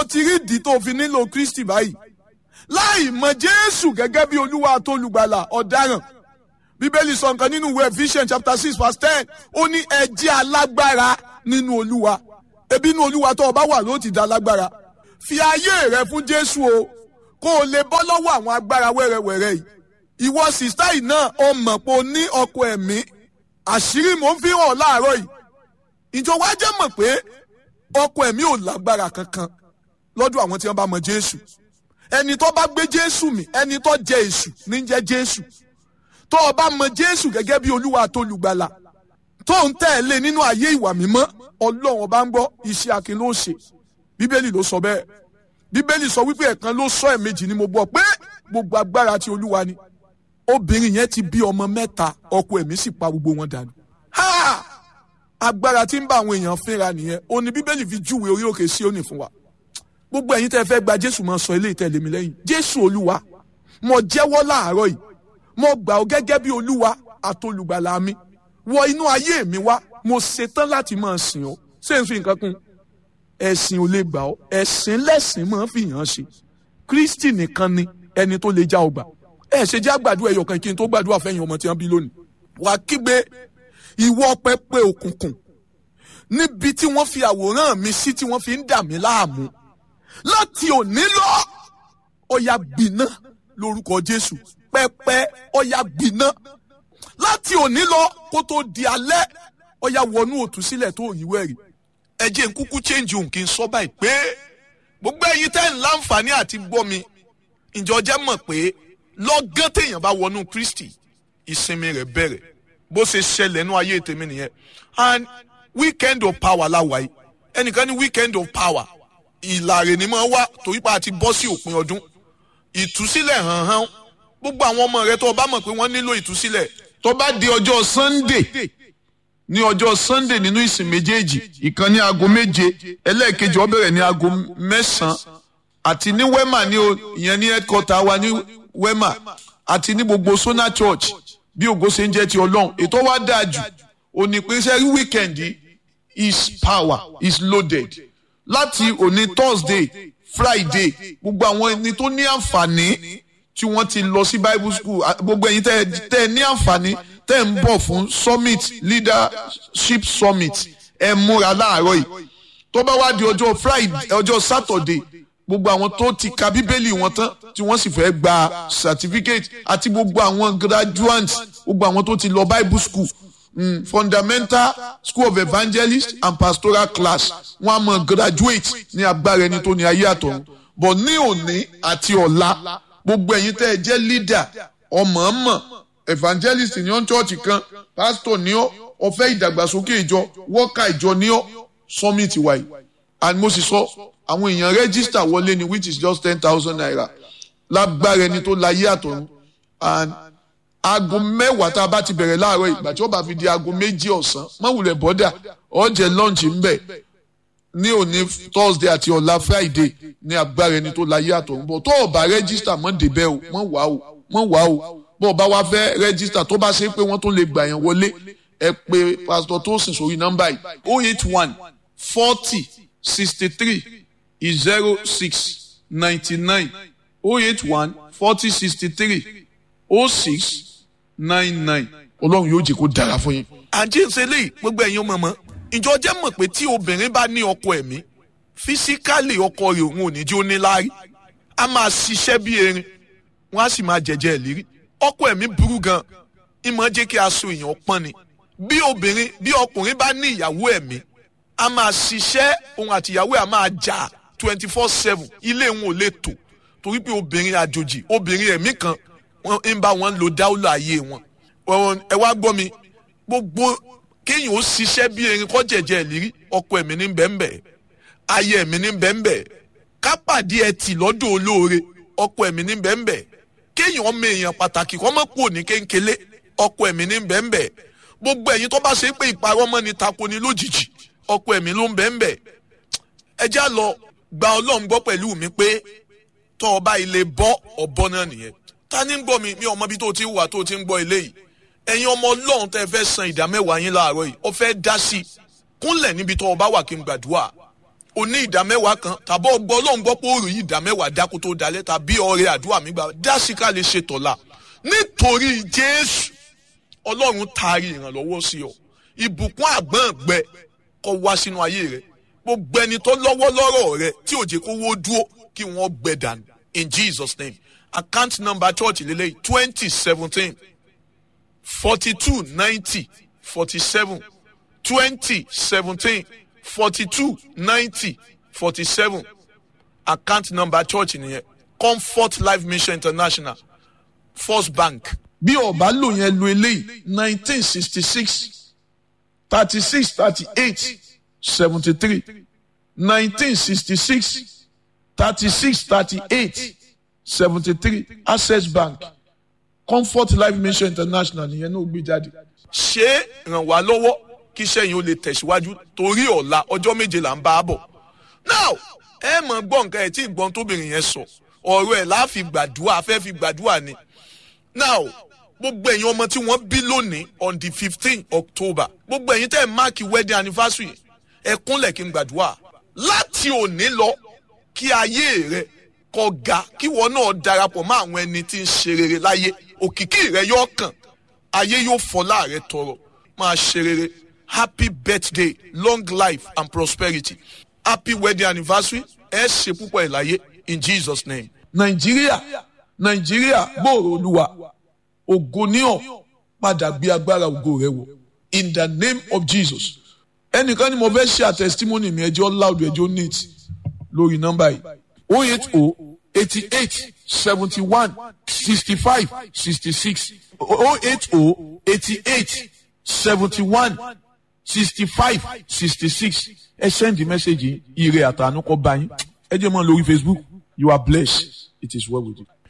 o ti rí ìdí tó fi nílò kristi báyìí láì mọ jésù gẹ́gẹ́ bí olúwa àtolùgbàlà ọ̀daràn bíbélì sọ nǹkan nínú ìwé ephesians chapter six verse ten ó ní ẹ jẹ́ alágbára nínú olúwa ebi inú olúwa tó o bá wà ló ti da lágbára fi ayé rẹ fún jésù o kó o lè bọ́ lọ́wọ́ àwọn agbára wẹ́rẹ́wẹ́rẹ́ yìí ìwọ sìstá yìí náà o mọ̀ pé o ní ọkọ ẹ̀mí àṣírí mò ń fi hàn láàárọ̀ yìí ìjọ wa jẹ́ mọ̀ pé ọkọ ẹ̀mí ò lágbára kankan lọ́dọ̀ àwọn tí wọ́n bá mọ jésù ẹni tó bá gbé jésù mì ẹni tó jẹ èṣù ní jẹ́ jésù tó o bá mọ jésù gẹ́gẹ́ bí olúwa àtolùgbàlà tó ń tẹ̀lé nínú ayé ìwà mímọ́ ọlọ́run ọba ń gbọ́ iṣẹ́ akin ló ń ṣe bíbélì ló sọ bẹ́ẹ̀ bíbélì sọ wípé ẹ̀kan ló sọ ẹ̀mejì ni mo gbọ́ pé gbogbo agbára ti olúwa ni obìnrin yẹn ti bí ọmọ mẹ́ta ọkọ ẹ̀mí sì pa gbogbo wọn dànù. ha agbára tí ń bá àwọn èèyàn fínra nìyẹn ó ní bíbélì fi júwe orí òkè sí òní fún wa gbogbo ẹ̀yin tẹ́ fẹ́ gba jésù máa sọ eléyìí tẹ̀lé mi lẹ́yìn jésù olúwa mo jẹ́wọ́ láàárọ̀ yìí mo gbà ọ́ gẹ́gẹ́ bí olúwa àtolùgbàlà mi wọ inú ayé mi wá mo ṣetán láti máa sìn ọ́ ṣé n fi nǹkan kún ẹ̀sìn ò lè gbà ọ́ ẹ̀sìn lẹ́sìn máa fi hàn ṣe kristi nìkan ni ẹni tó lè já ọgbà ẹ ṣe jẹ́ àgbàdo ẹ̀yọ̀ kan kí n tó gbàdúrà fẹ́yìn ọmọ tí wọ́n bí lónìí wàá kígbe ìwọ pẹpẹ òkùnkùn níbi tí wọ́n fi àwòrán mi sí tí wọ́n fi ń dà mí láàmú láti òní lọ ọ̀yà gbiná lórúkọ jésù pẹpẹ ọ̀yà gbiná láti òní lọ kó tó di alẹ́ ọ̀yà wọnú òtúsílẹ̀ tó yíwẹ́ rí ẹ jẹ́ n kúkú change òun kí n sọ báyìí pé gbogbo ẹ̀yin tẹ́ ń láǹfààní àti gbọ́ mi ìjọ jẹ́ mọ̀ pé lọ́gán téèyàn bá wọnú kristi ìsinmi rẹ̀ bẹ̀rẹ̀ bó ṣe ṣẹlẹ̀ nú ayé tèmi nìyẹn and weekend of power láwa yìí ẹnìkan ní weekend of power ìlàrè ni máa wá torí pa àti bọ́ sí òpin ọdún ìtúsílẹ̀ hàn hàn gbogbo àwọn ọmọ rẹ tó o bá mọ̀ pé wọ́n nílò ìtúsílẹ̀ tó bá di ọjọ́ sunday ní ọjọ́ sunday nínú ìsìn méjèèjì ìkan ní aago méje ẹlẹ́ẹ̀kejì ó bẹ̀rẹ̀ ní aago mẹ́sàn-án àti ní wema ní o ìyẹn ní headquarter wa ní wema àti ní gbogbo sona church bí ògo ṣe ń jẹ́ ti ọlọ́run ètò wa dáa jù òní pé sẹ́rí weekend is power is loaded láti òní thursday friday gbogbo àwọn ẹni tó ní àǹfààní tí wọ́n ti lọ sí bible school gbogbo ẹ̀yin tẹ́ ẹ ní àǹfààní tẹ́ ẹ ń bọ̀ fún summit leadership summit ẹ múra láàárọ̀ yìí tó bá wá di ọjọ́ friday ọjọ́ saturday gbogbo àwọn tó ti ka bíbélì wọn tán tí wọ́n sì fẹ́ gba certificate àti gbogbo àwọn graduates gbogbo àwọn tó ti lọ bible school mm, fundamental school of evangelist and pastoral class wọ́n á mọ graduate ní agbára ẹni tó ní ayé àtọ̀run but ní òní àti ọ̀la gbogbo ẹ̀yin tẹ́ ẹ jẹ́ leader ọmọọmọ evangelist ní ọ́n church kan pastor ní ọ́ ọ̀fẹ́ ìdàgbàsókè ìjọ worker ìjọ ní ọ́ summit wáyé and mo sì sọ àwọn èèyàn register wọlé ni which is just ten thousand naira lágbára ẹni tó láyé àtọ̀run and aago mẹ́wàá tá a bá ti bẹ̀rẹ̀ láàárọ̀ ìgbà tí ó bá fi di aago méjì ọ̀sán mọ̀wùlẹ̀ bọ́dà ọ̀jẹ̀ lunch ń bẹ̀ ní òní thursday àti ọ̀la friday ní agbára ẹni tó láyé àtọ̀run bọ̀ tó o bá register mọ́ débẹ̀ o mọ́ wá o mọ́ wá o bó o bá wá fẹ́ register tó bá ṣe pé wọ́n tún lè gbà yẹn wọlé ẹ pé pastor tó sìn sórí nọ́mbà yìí oh eight one forty sixty three zero six ninety nine oh eight one forty sixty three oh six nine nine ọlọ́run yóò jẹ́ kó dára fún yín. àǹtí ń ṣe léyìí gbogbo ẹ̀yin ọmọ mọ́ ìjọ jẹ́ mọ̀ pé tí obìnrin bá ní ọkọ ẹ̀mí físíkálì ọkọ rẹ̀ òun ò ní jí ó ní láárí a máa ṣiṣẹ́ bí erin wọ́n á sì máa jẹ̀jẹ̀ ìlérí ọkọ ẹ̀mí burú gan ìmọ̀ jẹ́ kí aṣọ èèyàn pọ́n ni bí obìnrin bí ọkùnrin bá ní ìyàwó ẹ̀mí a máa ṣiṣẹ́ òun àti ìyàwó ẹ̀ a máa jà twenty four seven ilé wọn ò lè tò torí pé obìnrin àjòjì obìnrin ẹ̀mí kan ń bá wọn lo dáúlà ayé wọn ẹ wá gbọ́ mi gbogbo kéèyàn ó ṣiṣẹ́ bí erin kọ́ jẹ̀jẹ̀ ìlérí ọkọ ẹ̀mí ní bẹ́ẹ̀nbẹ́ ayé ẹ̀mí ní bẹ́ẹ̀nbẹ́ kápàdé ẹtì lọ́dọ̀ olóore ọkọ ẹ̀mí ní bẹ́ẹ̀nbẹ́ kéèyàn ọmọ èèyàn pàtàkì kọ́ mọ́ kúrò ní kéńkélé ọkọ ẹ̀mí ní bẹ́ẹ̀nbẹ́ gbogbo ẹ̀yin tó bá ṣe pé ìparọ́ mọ́ ni tako ni lójijì ọkọ ẹ̀mí ló ń bẹ́ẹ̀nbẹ́ ẹ já lọ gba ọlọ́run gbọ́ pẹ̀lú mi pé tọ́ ọba ilé bọ́ ọ̀bọ náà nìyẹn ta ni ń gbọ́ mi mi ọmọ bí tó ti wà tó ti ń gbọ́ ilé yìí ẹ̀yin ọmọ ọlọ́run tẹ́ fẹ́ san ìdá mẹ́wàá yín láàárọ̀ yìí ọ fẹ́ dá sí i kúnlẹ̀ níbi tó ọba wà kí n gbàdúrà o ní ìdá mẹ́wàá kan tàbí ọgbọ́n ọlọ́run gbọ́ pé òòrùn yìí ìdá mẹ́wàá dákú tó dalẹ̀ tàbí ọrẹ àdúrà mi gbà dásìkà lè ṣe tọ̀la nítorí jésù ọlọ́run taari ìrànlọ́wọ́ sí ọ ìbùkún àgbọ̀ngbẹ kọ́ wá sínú ayé rẹ gbogbo ẹni tó lọ́wọ́ lọ́rọ̀ rẹ tí ò jẹ́ kó wó dúró kí wọ́n gbẹ dànù in jesus name account number church lélẹ́yìí twenty seventeen forty two ninety forty seven twenty seventeen forty two ninety forty seven account number church nìyẹn comfort life mission international first bank. bí ọba lò yẹn lo eléyìí nineteen sixty six thirty six thirty eight seventy three nineteen sixty six thirty six thirty eight seventy three access bank comfort life mission international nìyẹn náà gbé jáde. ṣé ràn wá lọ́wọ́ kí sẹ́yìn ó lè tẹ̀síwájú torí ọ̀la ọjọ́ méje là ń bá a bọ̀. now ẹ mọ̀ gbọ́ nǹkan ẹ̀ tí ìgbọ́n tóbìnrin yẹn sọ ọ̀rọ̀ ẹ̀ láàfi gbàdúrà afẹ́ fi gbàdúrà ni. now gbogbo ẹ̀yin ọmọ tí wọ́n bí lónìí on the fifteen october gbogbo ẹ̀yin tẹ́ ẹ̀ máàkì wedding anniversary ẹ kúnlẹ̀ kí n gbàdúrà láti òní lọ kí ayé rẹ kó ga kí wọn náà darapọ̀ mọ́ àwọn ẹni tí ń ṣe rere láyé òkìkí rẹ yóò kàn ayé yóò fọlá rẹ tọrọ máa ṣe rere happy birthday long life and prosperity happy wedding anniversary ẹ ṣe púpọ̀ ẹ̀ láyé in jesus name. nàìjíríà nàìjíríà gbòòrò olúwa ògo ní ọ padà gbé agbára ògo rẹ wọ in the name of jesus ẹnìkan ni mo fẹ́ ṣe àtẹ̀sítímọ́nì mi ẹjọ́ loud ẹjọ́ neat lórí nọ́mbà yìí o eight o eighty eight seventy one sixty five sixty six o eight o eighty eight seventy one sixty five sixty six ẹ send the message yìí ire àtànú kọ bá yín ẹ jẹ́ mọ́ lórí facebook you are blessed it is well with you.